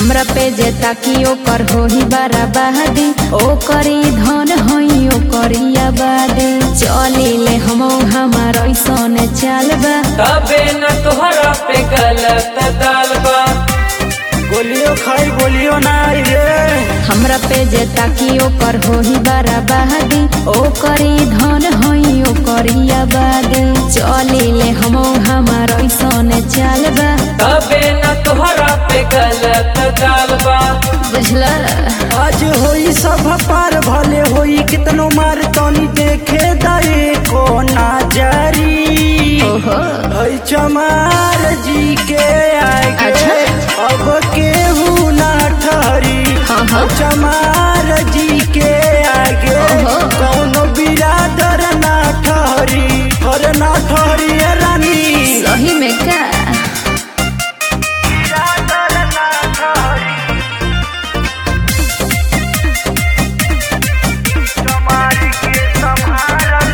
हमरा पे जे ताकी ओकर होही बराबादी ओकरी धन होई ओकरी आबादी चली ले हम हमार ऐसन चाल बा तबे न तोहरा पे गलत दाल बा गोलियो खाई बोलियो ना रे हमरा पे जे ताकी ओकर होही बराबादी ओकरी धन होई ओकरी आबादी चली ले हम हमार ऐसन चाल बा तबे न तोहरा पे गलत दाल बा बुझला आज होई सब पार भले होई कितनो मार तनी देखे दे को नाजरी ओहो हई चमार जी के आगे अच्छा। अब केहू ना ठहरी हाँ, हाँ। चमार जी के आगे ओहो। कौनो बिरादर ना ठहरी और ना ठहरी ए रानी सही में का बिरादर ना ठहरी चमार के संभारल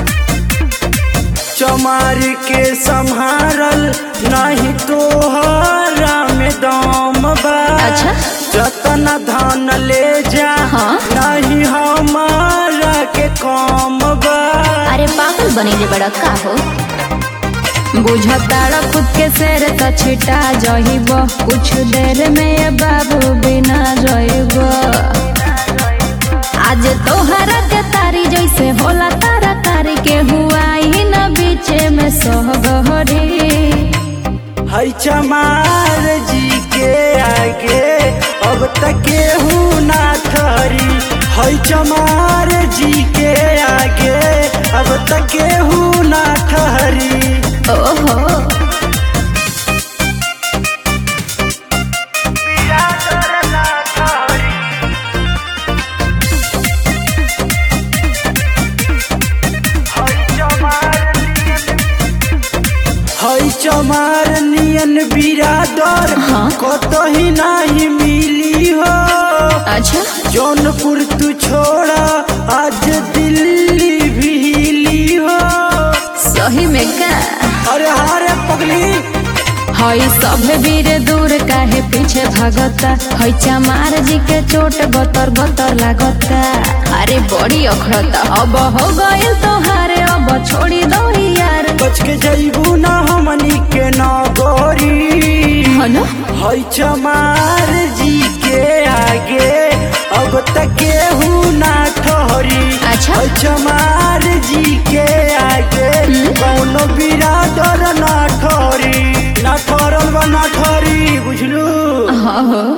चमार के संभारल नहीं तोहरा में दम बा अच्छा। जतन धन ले जा हाँ। नहीं हमारा के कम बा अरे पागल बनेले बड़ा का हो बुझताड़ा खुद के शेर त छिटा जहिब कुछ देर में बाबू बिना जइब आज तोहरा के तारी जैसे होला तारा तारी के हुआ ही न बीचे में सहगहरी है चमार जी के आगे अब तक केहू ना ठहरी है चमार जी के आगे अब तक केहू ना ठहरी ओहो है चमार नियन बिरादर हाँ। कतही नहीं मिली हो अच्छा जौनपुर तू छोड़ा आज दिल्ली भी हिली हो सही में का अरे हारे पगली हई सब वीर दूर काहे पीछे भागता हई चमार जी के चोट बतर बतर लागता अरे बड़ी अखड़ता अब हो गइल तोहारे अब छोड़ी दो यार बच के जइबू ना हमनी के नगरी हनो हई चमार जी के आगे अब तक केहू ना ठहरी अच्छा। हई चमार जी के आगे कौनो बिरादर ना ठहरी ना ठहरल बा ना ठहरी बुझलू हाँ हो